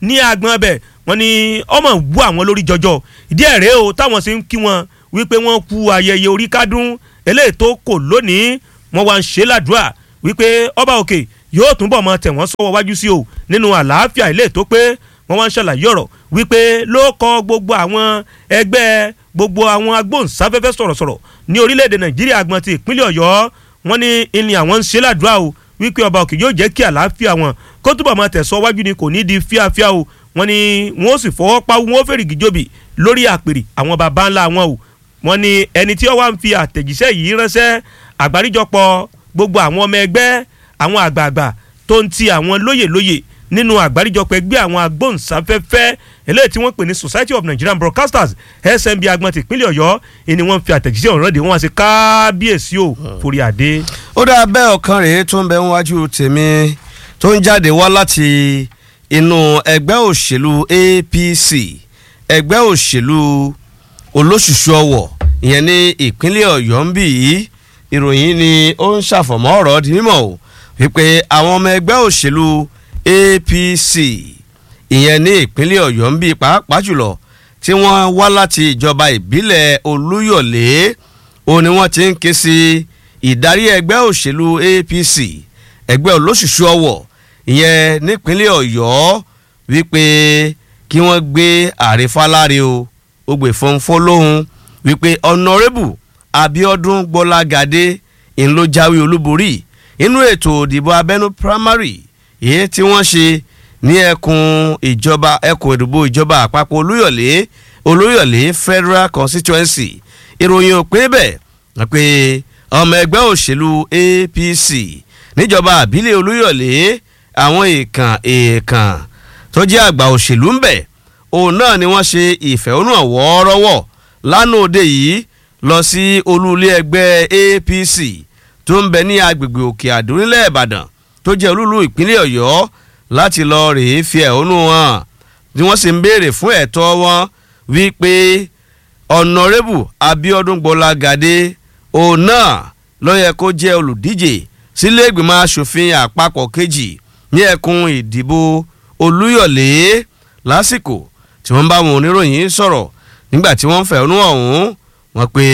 ní agbọn bẹ̀ wọ́n ní ọmọ wú àwọn lórí jọjọ ìdí ẹ̀ rèé o táwọn sì ń kí wọn wípé wọ́n kú ayẹyẹ orí kádùn eléyìí tó kò lónìí wọ́n wá ń ṣe ládùúrà wípé ọba òkè yóò túnbọ̀ mọ tẹ̀ wọ́n sọ́wọ́ wájú sí o nínú àlàáfíà ilé tó pé wọ́n wá ń ṣàlàyé ọ̀rọ̀ wípé ló kọ gbogbo àwọn ẹgbẹ́ gbogbo àwọn agbóhùnsáfẹ́fẹ́ sọ̀rọ̀sọ̀rọ̀ ní orílẹ̀-èdè nàìjíríà agbọn ti ìpínlẹ̀ ọ̀yọ́ wọ́n ní ìní àwọn ń ṣe ládùúrà o wípé ọba òkè yóò jẹ́ kí àlàáfíà wọn kó túbọ̀ máa tẹ̀sọ́ wájú ni kò ní di fíafíà o wọ́n ní wọ́n sì fọwọ́ pa wọ́n fèrègì jòbì lórí àpèrè àwọn baba ńlá wọn o wọ́n ní ẹni tí ó wá ń fi àtẹ̀jíṣẹ́ yìí ránṣẹ́ àgbáríjọpọ̀ gbogbo àwọn ọmọ ẹgbẹ́ àwọn àgbààgbà tó ń ti àwọn lóyè lóyè nínú àgbáríjọpọ̀ ẹgbẹ́ àwọn agbóhùnsáfẹ́fẹ́ eléyìí tí wọ́n pè ní Society of Nigerian Broadcasters SNB agbọn tìpínlẹ̀ Ọ̀yọ́ ni wọ́n fi àtẹ̀jíṣẹ́ ọ̀rọ̀ rẹ̀ wọ́n wá sí kábíyèsí o forí adé. ó dáa bẹ́ẹ̀ ọ̀kan rèé tó ń bẹ níwájú tèmi tó ń jáde wá láti inú ẹgbẹ́ òṣèlú APC ẹgbẹ́ òṣèlú olóṣùṣù ọwọ̀ ìyẹn ní ìpínlẹ̀ Ọ̀yọ́ ń bì í ìròyìn ni ó ń ṣàfọ̀mọ́ ọ̀rọ̀ di mímọ̀ o wípé àwọn ọmọ ẹgbẹ́ òṣèlú APC ìyẹn ní ìpínlẹ̀ Ọ̀yọ́ ń bì pàápàá jùlọ tí wọ́n wá láti ìjọba ìbílẹ̀ Olúyọ̀lé ó ní wọ́n ti ń ké sí ìdarí ẹgbẹ́ òṣèlú APC ẹgbẹ́ olóṣùṣù ọwọ̀ ìyẹn nípínlẹ̀ Ọ̀yọ́ wípé kí wọ́n gbé àrífáláre o ó gbè fọ́nfọ́n lóhùn wípé ọ̀nàrẹ́bù Abíọ́dún Gbọ́lágadé ń ló jáwé olúborí inú ètò òdìbò abẹ́nú primary èyí tí wọ́n ṣe ní ẹkùn ìjọba ẹkùn ìdìbò ìjọba àpapọ̀ Olúyọ̀lé Olúyọ̀lé Federal Constituency ìròyìn ò pé bẹ́ẹ̀ wọ́n pe ọmọ ẹgbẹ́ òṣèlú APC níjọba àbílẹ̀ Olúyọ̀lé àwọn èèkàn èèkàn tó jẹ́ àgbà òṣèlú ń bẹ̀ òun náà ni wọ́n ṣe ìfẹ̀hónúhàn wọ́ọ́rọ́wọ́ lánàá òde yìí lọ sí olúlé ẹgbẹ́ APC tó ń bẹ ní agbègbè Òkè Àdó nílẹ̀ Ìbàdàn tó jẹ́ olúlu ìpínlẹ̀ Ọ̀yọ́ láti lọ rèé fi ẹ̀hónú hàn tí wọ́n sì ń béèrè fún ẹ̀tọ́ wọn wípé ọ̀nàrẹ́bù Abíọ́dún Gbọ́lágadé òun náà ló yẹ kó jẹ́ olùdíje sílé ìgbìmọ̀ asòfin àpapọ̀ kejì ní ẹkùn ìdìbò Olúyọ̀lé lásìkò tí wọ́n bá wọn oníròyìn sọ̀rọ̀ nígbà tí wọ́n fẹ̀hónú ọ̀hún wọ́n pe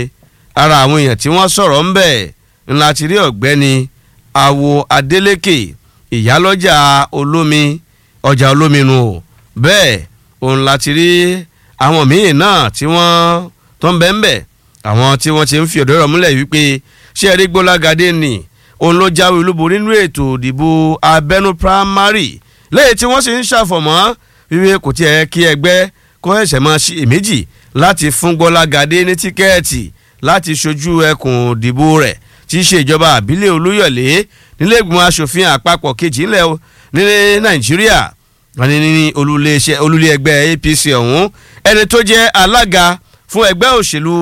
ara àwọn èèyàn tí wọ́n sọ̀rọ̀ ń bẹ̀ ńlá ti rí ọ̀gbẹ́ni Awo Adeleke ìyálọ́jà olómi ọjà olómi nu o bẹ́ẹ̀ òun láti rí àwọn míì náà tí wọ́n tó ń bẹ́ ń bẹ̀ àwọn tí wọ́n ti ń fi ọ̀dọ́ rẹ̀ múlẹ̀ wípé ṣé ẹ̀rí Gbọ́lágadé ni òun ló jáwé olúborí nínú ètò ìdìbò abẹ́nú primary lẹ́yìn tí wọ́n sì ń ṣàfọ̀mọ́ wíwé kò tiẹ̀ kí ẹgbẹ́ kó ẹ̀ṣẹ̀ máa ṣe èméjì láti fún Gbọ́lágadé ní tíkẹ́ẹ̀tì láti ṣojú ẹkùn ìdìbò rẹ̀ tí í ṣe ìjọba àbílẹ̀ Olúyọ̀lé nílé ìgbìmọ̀ asòfin àpapọ̀ kejì ńlẹ̀ ní Nàìjíríà wọn ní ní olúlé ẹgbẹ́ APC ọ̀hún ẹni tó jẹ́ alága fún ẹgbẹ́ òṣèlú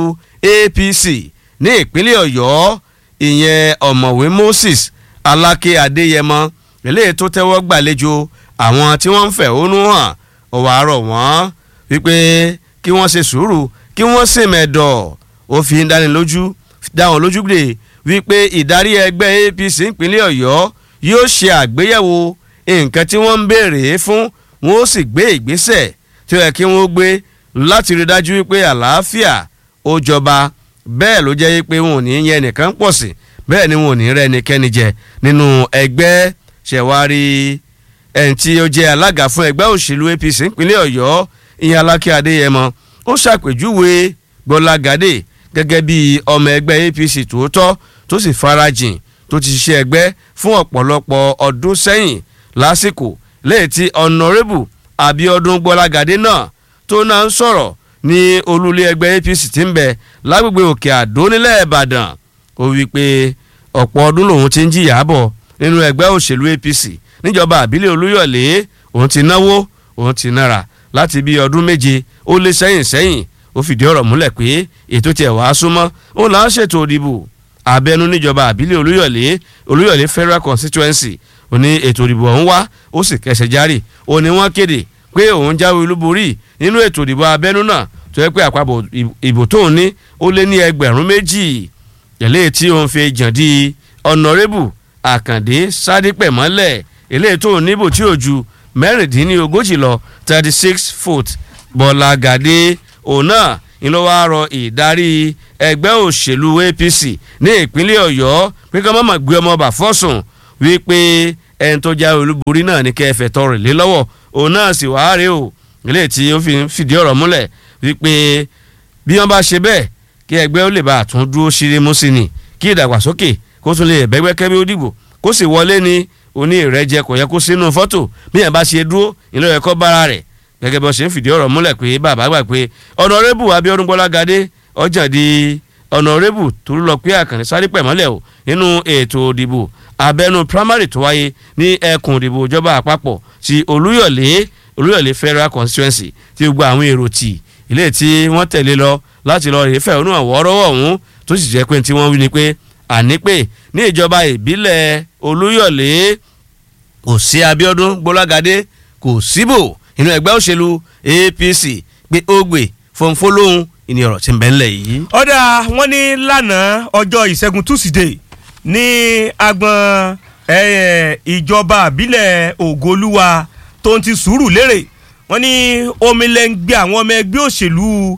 APC ní ìpínlẹ̀ Ọ̀yọ́ ìyẹn ọ̀mọ̀wé Moses Aláké Adéyẹmọ eléyìí tó tẹ́wọ́ gbàlejò àwọn tí wọ́n ń fẹ̀hónú hàn ọ̀wọ́ àárọ̀ wọ́n wípé kí wọ́n ṣe sùúrù kí wọ́n sì mẹ̀dọ̀ ó fi ń dánilójú dáwọn lójú gbè wípé ìdarí ẹgbẹ́ APC ìpínlẹ̀ Ọ̀yọ́ yóò ṣe àgbéyẹ̀wò nǹkan tí wọ́n ń béèrè fún wọn ó sì gbé ìgbésẹ̀ tí ó yẹ kí wọ́n gbé láti rí dájú wípé àlàáfíà ó jọba bẹ́ẹ̀ ló jẹ́ pé wọn ò ní yẹn nìkan pọ̀ sí bẹ́ẹ̀ ni wọn ò ní rẹ́ ẹnikẹ́ni jẹ nínú ẹgbẹ́ ṣẹ̀wárí ẹni tí ó jẹ́ alága fún ẹgbẹ́ òṣèlú APC ìpínlẹ̀ Ọ̀yọ́ ìyẹn Aláké Adéyẹmọ ó ṣàpèjúwe Gbọ́lágadé gẹ́gẹ́ bí ọmọ ẹgbẹ́ APC tòótọ́ tó sì farajìn tó ti ṣiṣẹ́ ẹgbẹ́ fún ọ̀pọ̀lọpọ̀ ọdún sẹ́yìn lásìkò lẹ́yìn tí ọ̀nàrẹ́bù Abíọ́dún Gbọ́lágadé náà tó náà ń sọ̀rọ̀ ní olúlé ẹgbẹ́ APC tí ń bẹ lágbègbè Òkè Àdó nílẹ̀ Ìbàdàn ó wí pé ọ̀pọ̀ ọdún lòun ti ń jìyà bọ̀ nínú ẹgbẹ́ òṣèlú APC níjọba àbílẹ̀ Olúyọ̀lé òun ti náwó òun ti nára láti bí ọdún méje ó lé sẹ́yìn sẹ́yìn ó fìdí ọ̀rọ̀ múlẹ̀ pé ètò tiẹ̀ wàá súnmọ́ ó là ń ṣètò òdìbò abẹ́nú níjọba àbílẹ̀ Olúyọ̀lé Olúyọ̀lé Federal Constituency ó ní ètò òdìbò ọ̀hún wá ó sì kẹsẹ̀ járì ó ní wọ́n kéde pé òun jáwé olúborí nínú ètò ìdìbò abẹ́nú náà tó yẹ pé àpapọ̀ ìbò tóun ní ó lé ní ẹgbẹ̀rún méjì eléyìí tí òun fi jàn di ọ̀nàrẹ́bù àkàndé sádípẹ̀ mọ́lẹ̀ eléyìí tóun níbò tí ò ju mẹ́rìndínlógójì lọ thirty six foot bọ́lágàdé òun náà ni ló wáá rọ ìdarí ẹgbẹ́ òṣèlú apc ní ìpínlẹ̀ ọ̀yọ́ pé ká má má gbé ọmọ bà fọ́sùn wípé ẹni tó já olúborí náà ní kẹfẹ́ tọrọ lé lọ́wọ́ òun náà sì wáá rèé o ilé tí ó fi fìdí ọ̀rọ̀ múlẹ̀ wípé bí wọ́n bá ṣe bẹ́ẹ̀ kí ẹgbẹ́ ó lè bá àtún dúró ṣeré mú sí ni kí ìdàgbàsókè kó tún lè bẹ́gbẹ́kẹ́ bí ó dìbò kó sì wọlé ní oní ìrẹ́jẹ kò yẹ kó sínú fọ́tò bí yẹn bá ṣe dúró ìlú ẹ̀kọ́ bára rẹ̀ gẹ́gẹ́ bí wọ́n ṣe ń fìdí ọ̀rọ̀ múlẹ̀ pé bàbá gbà pé ọ̀nàrẹ́bù Abíọ́dún Gbọ́lágadé ọjà di ọ̀nàrẹ́bù tó lọ pé àkànní sáré pẹ̀mọ́lẹ̀ o nínú ètò òdìbò abẹ́nú primary tó wáyé ní ẹkùn òdìbò ìjọba àpapọ̀ ti Olúyọ̀lé Olúyọ̀lé federal constituency tí gbogbo àwọn èrò tì ilé tí wọ́n tẹ̀lé lọ láti lọ rèé fẹ̀hónú àwọ̀rọ̀wọ̀ ọ̀hún tó sì jẹ́ pé tí wọ́n wí ni pé àní pé ní ìjọba ìbílẹ̀ Olúyọ̀lé kò sí Abíọ́dún Gbọ́lágadé kò síbò inú ẹgbẹ́ òṣèlú APC pé ó gbè fọnfọlóhùn ìní ọ̀rọ̀ tí ń bẹ ńlẹ̀ yìí. ọ̀dà wọn ní lánàá ọjọ́ ìṣẹ́gun túsídẹ̀ẹ́ ní agbọn ìjọba àbílẹ̀ ògolúwa tó ń ti sùúrù lérè wọn ní omilẹ̀ ń gbé àwọn ọmọ ẹgbẹ́ òṣèlú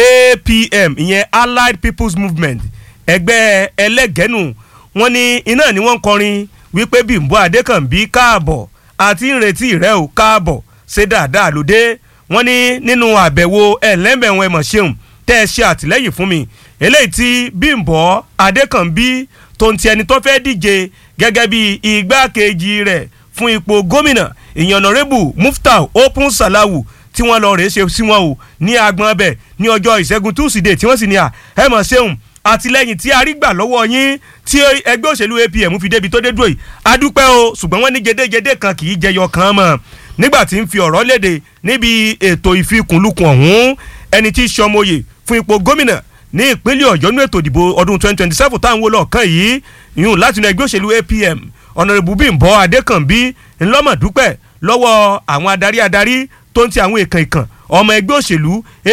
APM ìyẹn Allied People's Movement ẹgbẹ́ ẹlẹ́gẹ̀ẹ́nù wọn ní iná ni wọ́n ń kọrin wípé Bímbọ́ Adékànbí káàbọ̀ àti ìrètí rẹ ò káàbọ̀ ṣe dáadáa lóde wọ́n ní nínú àbẹ̀wò ẹlẹ́mẹ̀wọ̀n ẹ̀mọ̀ ṣeun tẹ́ ẹ ṣe àtìlẹ́yìn fún mi eléyìí tí Bímbọ́ Adékànbí tó ń ti ẹni tó fẹ́ díje gẹ́gẹ́ bí igbákejì rẹ̀ fún ipò gómìnà ìyànnàrẹ́bù Muftau Open Salawu tí wọ́n lọ rèé ṣe sí wọn o ní agbọn ọbẹ̀ ní ọjọ́ ìṣẹ́gun túsídẹ̀ẹ́ tí wọ́n sì ní à ẹ̀mọ̀ ṣeun àtìlẹ́yìn tí a rí gbà lọ́wọ́ yín tí ẹgbẹ́ òṣèlú APM fi débi tó dé dúró yìí adúpẹ́ o ṣùgbọ́n wọ́n ní gédégédé kan kì í jẹyọ kan mọ́ nígbà tí ń fi ọ̀rọ̀ léde níbi ètò ìfikùnlukùn ọ̀hún ẹni tí í ṣọmọye fún ipò gómìnà ní ìpínlẹ̀ ọ̀yọ́ ní ètò ìdìbò ọdún 2027 táwọn wo lọ́ọ̀kan yìí yún láti inú ẹgbẹ́ òṣèlú APM ọ̀nàrẹ́bù Bímbọ́ Adékànbí ńlọ́mọ̀dúpẹ́ lọ́wọ́ àwọn adarí adarí tó ń ti àwọn èèkàn ìkàn ọmọ ẹgbẹ́ òṣèlú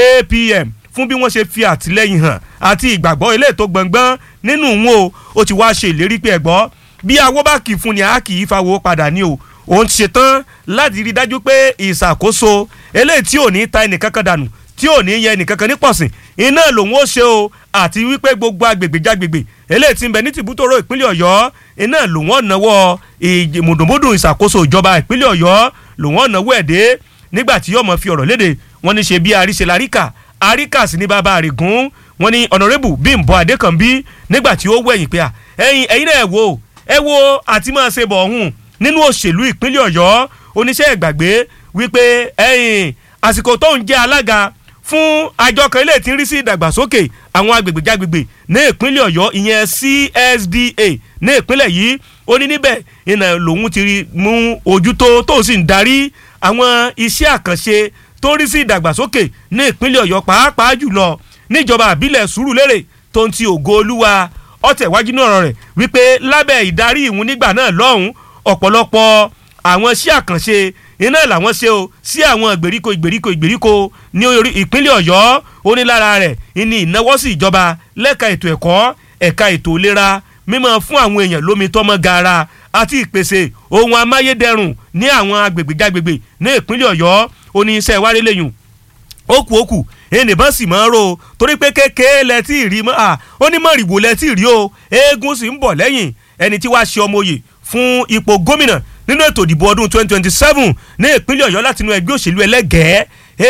APM fún bí wọ́n ṣe fi àtìlẹ́yìn hàn àti ìgbàgbọ́ ilé ètò gbọ̀ngbọ́n nínú wọn o ó ti wá ṣe ìlérí pé ẹ̀gbọ́ bí awó bá kì í fún ni a kì í fawọ́ padà ní o òun ti ṣetán láti rí dájú pé ìṣàkóso eléyìí tí ò ní ta ẹnìkankan dànù tí ò ní yẹ ẹnìkankan ní pọ̀sìn iná lòun ó ṣe o àti wípé gbogbo agbègbè jágbègbè eléyìí tí ń bẹ ní tìbútòrò ìpínlẹ̀ ọ̀yọ́ iná lòun ọ̀nàwọ́ mùdùnmùdùn ìṣàkóso ìjọba ìpínlẹ̀ ọ̀yọ́ lòun ọ̀nàwọ́ ẹ̀dẹ́ nígbà tí yóò mọ̀ fi ọ̀rọ̀ léde wọ́n ní ṣe bí àríṣe láríkà àríkà sí ní bàbá àrègún wọ́n ní ọ̀nàrẹ́bù Bímbọ́ Adékànbí nígbà tí ó wẹ̀yìn pé ẹ̀yin ẹ̀yin náà ẹ̀ wo ẹ̀ wo àti máa ṣe bọ̀ ọ̀hún nínú òṣèlú ìpínlẹ̀ ọ̀yọ́ oníṣẹ́ ìgbàgbé wípé ẹ̀yìn àsìkò tó ń jẹ́ alága fún àjọ kan ilé tí ń rí sí ìdàgbàsókè àwọn agbègbè jágbègbè ní ìpínlẹ̀ ọ̀yọ́ ìyẹn CSDA ní ìpínlẹ̀ yìí ó ní níbẹ̀ iná lòun ti mú ojútó tó sì ń darí àwọn iṣẹ́ àkànṣe tó ń rí sí ìdàgbàsókè ní ìpínlẹ̀ ọ̀yọ́ pàápàá jùlọ níjọba àbílẹ̀ sùúrùlérè tó ń ti ògo olúwa ọ̀tẹ̀wájú náà rẹ̀ wípé lábẹ́ ìdarí ìhun nígbà náà lọ́hùn ọ̀pọ̀lọpọ̀ àwọn iṣẹ́ àkànṣe iná làwọn ṣe o sí àwọn ìgbèríko ìgbèríko ìgbèríko ní ìpínlẹ̀ ọ̀yọ́ ó ní lára rẹ̀ ní ìnáwó sí ìjọba lẹ́ka ètò ẹ̀kọ́ ẹ̀ka ètò ìlera mímọ́ fún àwọn èèyàn lómi tọ́mọ́ gaara àti ìpèsè ohun amáyédẹrùn ní àwọn agbègbè jágbègbè ní ìpínlẹ̀ ọ̀yọ́ ó ní iṣẹ́ ìwárí lẹ́yìn ókù ókù ènìbọn sì máa ń ro torí pé kékeré lẹ tí ì rí mọ́ à ó ní mọ̀rìwò lẹ tí ì rí o eégún sì ń bọ̀ lẹ́yìn ẹni tí wàá ṣe ọmọ òye fún ipò gómìnà nínú ètò ìdìbò ọdún 2027 ní ìpínlẹ̀ ọ̀yọ́ láti inú ẹgbẹ́ òṣèlú ẹlẹ́gẹ̀ẹ́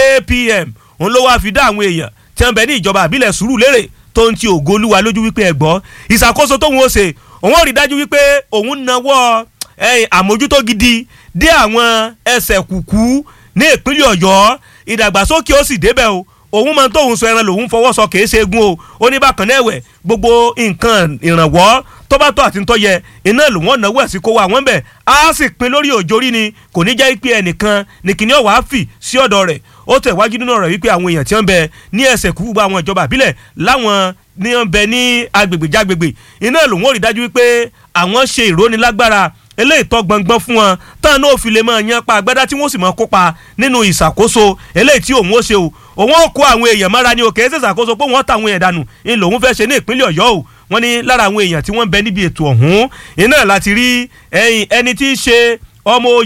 APM òun ló wáá fi dá àwọn èèyàn tí wọ́n bẹ ní ìjọba àbílẹ̀ Sùúrùlérè tó ń ti ògo olúwa lójú wípé ẹ gbọ́ ìṣàkóso tóun ó ṣe òun ò rí dájú wípé òun nawọ́ àmójútó gidi dé àwọn ẹsẹ̀ kùkú ní ìpínlẹ̀ ọ̀yọ́ ìdàgbàsókè ó sì débẹ̀ o òun máa ń tóun sọ ẹran lòun fọwọ́ sọ kìí ṣe egun o ó ní bákan náà ẹ̀wẹ̀ gbogbo nǹkan ìrànwọ́ tó bá tó àti ń tọ́yẹ iná lòun ọ̀nà wẹ̀ sí kó wa wọ́n bẹ̀ á sì pin lórí òjòrí ni kò ní jẹ́ pé ẹnìkan ní kíní ọ̀wá fì sí ọ̀dọ̀ rẹ̀ ó tẹ̀wájú nínú ọ̀rọ̀ wípé àwọn èèyàn tí wọ́n bẹ ní ẹsẹ̀ kú gbogbo àwọn ìjọba àbílẹ̀ láwọn ní wọ́n bẹ ní agbègbè jágbègbè iná lòun ò rí dájú wípé àwọn ṣe ìrónilágbára eléyìí tó gbọngbọn fún wọn tán náà fi lè máa yan pa agbádá tí wọ́n sì máa kópa nínú ìṣàkóso eléyìí tí òun ó ṣe o òun ó kó àwọn èèyàn mára ní òkè ẹsẹ̀ ìṣàkóso pé wọ́n tàwọn èèyàn dànù ń lòun fẹ́ ṣe ní ìpínlẹ̀ ọ̀yọ́ o wọ́n ní lára àwọn èèyàn tí wọ́n ń bẹ níbi ètò ọ̀hún iná láti rí ẹni tí í ṣe ọmọ òye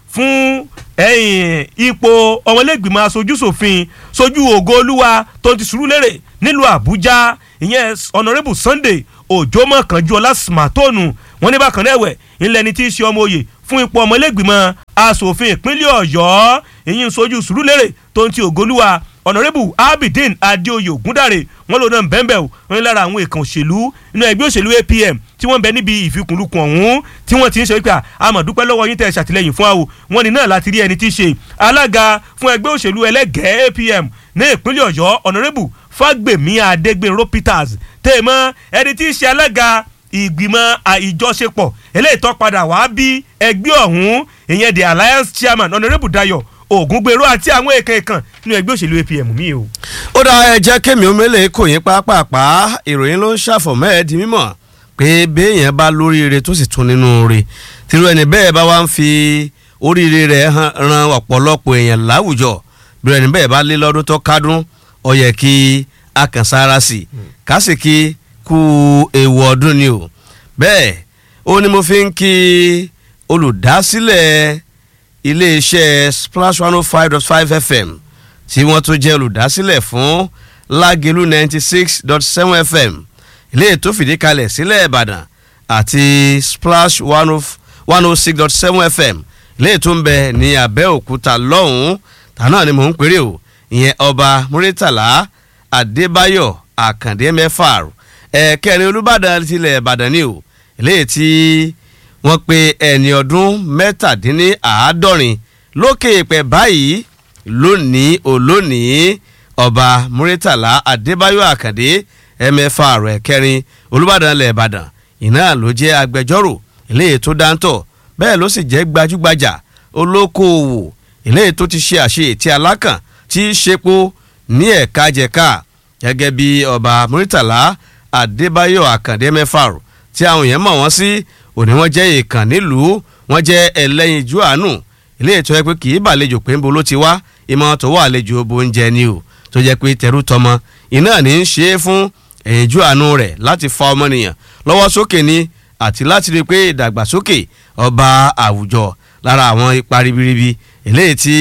fún ẹ̀yìn ipò ọmọlẹ́gbìmọ̀ aṣojúṣòfin sojú ògo olúwa tó ti Sùúrùlérè nílùú Àbújá ìyẹn honourable Sunday Òjó Mọ̀kànjúọlá Smartonu wọn ní bákan náà ẹ̀wẹ̀ ńlẹ̀ ni tí í ṣe ọmọ òye fún ipò ọmọlẹ́gbìmọ̀ asòfin ìpínlẹ̀ Ọ̀yọ́ èyí ń sojú Sùúrùlérè tó ń ti ògolúwa honourable Abidin Adéoyè Ògúndàrè wọn lò náà bẹ́ẹ̀ bẹ́ẹ̀ wọn ní lára àwọn èèkàn òṣèlú inú ẹgbẹ́ òṣèlú APM tí wọ́n bẹ níbi ìfikùnlukùn ọ̀hún tí wọ́n ti ń ṣe wípé àmọ̀dúpẹ́ lọ́wọ́ yín tẹ̀ ẹ́ ṣàtìlẹ́yìn fún àwò wọn ní náà láti rí ẹni tí í ṣe alága fún ẹgbẹ́ òṣèlú ẹlẹ́gẹ̀ẹ́ APM ní ìpínlẹ̀ Ọ̀yọ́ honourable Fágbèmí Adégbènrò Peters tèèmọ́ ẹni tí í ṣe alága ìgbìmọ̀ ìjọṣepọ̀ eléyìí tó padà wá bí ẹgbẹ́ ọ̀hún ìyẹn the alliance chairman honourable Dayo Ògúngbèrò àti àwọn èèkàn èèkàn nínú ẹgbẹ́ òṣèlú APM mi o. ó dá ẹ jẹ́ kémi omele kò yín pápápá ìròyìn ló ń ṣàfọ̀mọ́ ẹ̀ di mímọ̀ pé béèyàn bá lóríire tó sì tún nínú rẹ̀ tìrú ẹni bẹ́ẹ̀ bá wá ń fi oríire rẹ̀ ran ọ̀pọ̀lọpọ̀ èèyàn láwùjọ bí ẹni bẹ́ẹ̀ bá lé lọ́dún tó kádùn ó yẹ kí a kàn sára sí i kásìkí kú ewu ọdún ni o bẹ́ẹ̀ ó ní mo fi ń kí olùdásílẹ̀ iléeṣẹ́ splash one oh five dot five fm tí wọ́n tún jẹ́ olùdásílẹ̀ fún lágẹ̀lú ninety six dot seven fm ilé tó fìdí kalẹ̀ sílẹ̀ ìbàdàn àti splash one oh six dot seven fm ilé tó ń bẹ ní abẹ́òkúta lọ́hùn-ún tànà ni mò ń pèrè o ìyẹn ọba muritala adébáyọ̀ àkàndé mẹ́fà ẹ̀kẹrin olùbàdàn tilẹ̀ ìbàdàn ni o ilé tí wọ́n pe ẹni ọdún mẹ́tàdínláàádọ́rin lókè ìpẹ́ báyìí lónìí olónìí ọba muritala adébáyọ̀ àkàndé ẹ̀mẹ́fà rẹ̀ kẹrin olùbàdàn ilẹ̀ ìbàdàn iná ló jẹ́ agbẹjọ́rò eléyìí tó dáńtọ̀ bẹ́ẹ̀ ló sì jẹ́ gbajúgbajà olókoòwò eléyìí tó ti ṣe àṣeyẹtì alákàn tí í ṣepo ní ẹ̀ka jẹ̀ka gẹ́gẹ́ bí ọba muritala adébáyọ̀ àkàndé mẹ́fà tí àwọn èèyàn mọ̀ wọ́n sí òní wọ́n jẹ́ èèkàn nílùú wọ́n jẹ́ ẹlẹ́yinjú àánú ilé ètò ẹ pé kì í bàlejò pé ń bo ló ti wá ìmọ̀ tó wà àlejò bó ń jẹ ni o tó jẹ́ pé tẹrú tọmọ iná ní í ṣe é fún ẹ̀yinjú àánú rẹ̀ láti fa ọmọnìyàn lọ́wọ́ sókè ni àti láti rí i pé ìdàgbàsókè ọba àwùjọ lára àwọn ipa ribiribi eléyìí tí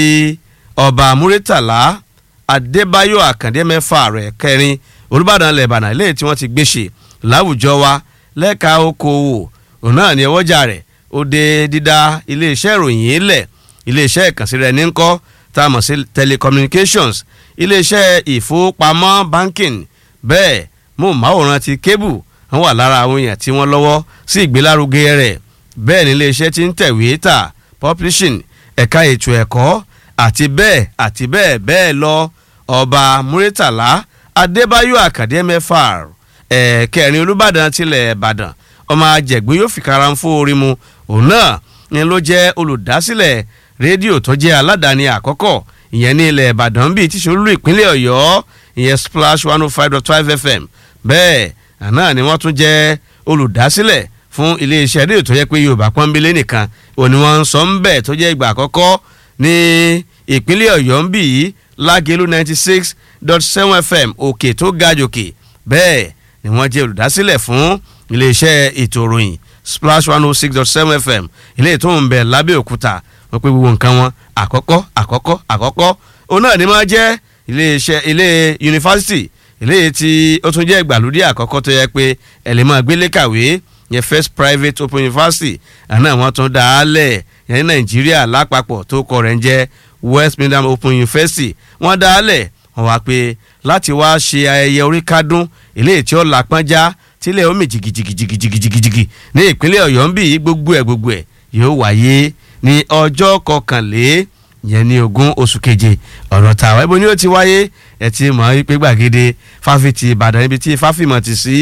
ọba múrítàlá adébáyọ̀ àkàndé mẹ́fà rẹ̀ kẹrin olùbàdàn lẹ́bànà eléyìí tí wọ́n ti gbéṣe láwùjọ wa lẹ́ka okòwò òun náà ní ọwọ́jà rẹ̀ ó dé dídá iléeṣẹ́ ìròyìn ilẹ̀ iléeṣẹ́ ìkànsí rẹ̀ ní kọ́ tá a mọ̀ sí telecommunications iléeṣẹ́ ìfowópamọ́ banking bẹ́ẹ̀ móhùnmáwòrán ti cable wọ́n wà lára àwọn èèyàn tí wọ́n lọ́wọ́ sí ìgbélárugẹ rẹ̀ bẹ́ẹ̀ ni iléeṣẹ́ ti ń tẹ̀wé tà publishing ẹ̀ka ètò ẹ̀kọ́ àti bẹ́ẹ̀ àti bẹ́ẹ̀ bẹ́ẹ̀ lọ ọba muritala adébáyọ̀ àkàdé mẹ́fà ẹ̀ẹ́kẹrin olùbàdàn tilẹ̀ ìbàdàn ọmọ àjẹgbín yóò fi karan fún orí mu òun náà ni ló jẹ́ olùdásílẹ̀ rédíò tó jẹ́ aládàáni àkọ́kọ́ ìyẹn ní ilẹ̀ ìbàdàn bíi tíṣolú ìpínlẹ̀ ọ̀yọ́ ìyẹn splash one oh five dot five fm bẹ́ẹ̀ àná ni wọ́n tún jẹ́ olùdásílẹ̀ fún iléeṣẹ́ rédíò tó yẹ pé yorùbá pọ́nbélé nìkan òní wọ́n ń sọ ń bẹ̀ tó jẹ́ ìgbà àkọ́kọ́ ní ìpínlẹ̀ ọ̀yọ́ ń bì í lágẹ̀lú ninety six dot seven fm òkè tó ga jòkè bẹ́ẹ̀ ni wọ́n jẹ́ olùdásílẹ̀ fún iléeṣẹ́ ètò ìròyìn splash one oh six dot seven fm ilé tó ń bẹ lábẹ́òkúta wọ́n pé gbogbo nǹkan wọn àkọ́kọ́ àkọ́kọ́ àkọ́kọ́ òun náà ni máa jẹ́ iléeṣẹ́ ilé yunifásitì ilé tí ó tún jẹ́ ìgbàlódé àkọ́kọ́ tó yẹ pé ẹ lè máa gbélé kàwé yẹn first private open university àná wọ́n tún dá a lẹ̀ yẹn ní nàìjíríà lápapọ̀ tó kọ rẹ̀ ń jẹ́ west midland open university wọ́n dá a lẹ̀ wọ́n wá pé láti wá ṣe ayẹyẹ orí kádún ilé tí ó lápọ́njá tílẹ̀ omi jìgìjìgìjìgìjìgì ní ìpínlẹ̀ ọ̀yọ́ ń bì í gbogbo ẹ̀ gbogbo ẹ̀ yóò wáyé ní ọjọ́ kọkànlé yẹn ní ogún oṣù keje ọ̀rọ̀ tàwa ibo ni ó ti wáyé ẹ ti mọ̀ wípé gbàgede fáfitì ìbàdàn ibi tí fáfimọ̀ ti sí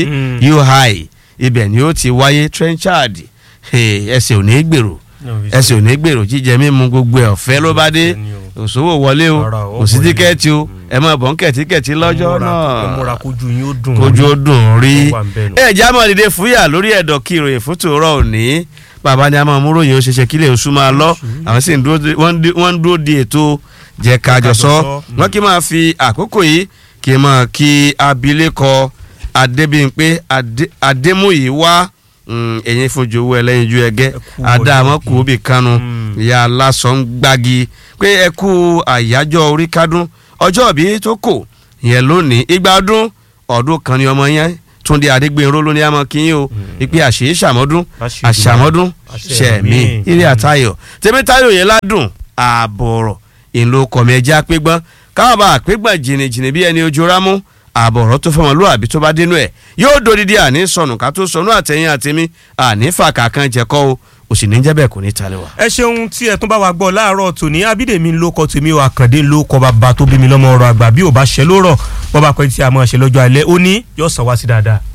ui ibẹ̀ ni ó ti wáyé trenchard ẹsẹ̀ ò ní gbèrò ẹsẹ̀ ò ní gbèrò jíjẹ mímu gbogbo ẹ̀ ọ̀fẹ́ ló bá dé òṣòwò wọlé o kò sí tíkẹ́ẹ̀tì o ẹ máa bọ̀ ń kẹ̀ tíkẹ́ẹ̀tì lọ́jọ́ náà kojú yín ó dùn kojú ó dùn rí ẹ jẹ́ àmọ́ dìde fúyà lórí ẹ̀dọ̀ kí ìròyìn fún tòórọ́ òní bàbá ni a máa mú ròyìn ó ṣeṣe kílẹ̀ oṣù máa lọ àwọn sì wọ́n ń dúró di ètò jẹ́ kájọ sọ wọ́n kí máa fi àkókò yìí kí máa kí abilékọ adébíyìnpé adémúyìwá mm, ẹ̀yin fojú owó ẹlẹ́yinjú ẹgẹ́ kú àdàmọ́ ọjọ́ kù ó bì kanu Mm. ìyá aláṣọ ń gbági pé ẹ kú àyájọ́ orí kádún ọjọ́ òbí tó kò yẹn lónìí igba ọdún ọdún kan ni ọmọ yẹn túndé adégbènró ló ní àmọ́ kí yín o ìpè àṣeyí ṣàmọ́dún Àṣeyí àṣàmọ́dún àṣẹ ṣẹ̀mí mi. ilé àtayọ̀ tèmítayọ̀ yẹn ládùn ààbọ̀rọ̀ ìlú kọ̀mí ẹja pégbọ́n káwọn bá pégbọ́n jìnnìjìnnì bí ẹni ojú rámú ààbọ̀rọ̀ tó fọmọ lóàbí tó bá dénú ẹ̀ yóò dòdìdí àní sọnù ká tó sọnù àtẹ̀yìn àtẹ̀mí àní fàkà kan jẹ̀kọ́ o òsì ní jẹ́ bẹ́ẹ̀ kò ní talẹ̀ wá. ẹ ṣeun tí ẹ tún bá wa gbọ́ láàárọ̀ tòní abídèmí ló kọ tèmi o àkàndé ló kọ bàbá tó bí mi lọ́mọ ọ̀rọ̀ àgbà bí ò bá ṣẹ ló rọ̀ bọ́ bá pẹ́ tí a máa ṣe lọ́jọ́ alẹ́ ó ní yóò sàn wá sí dáadáa.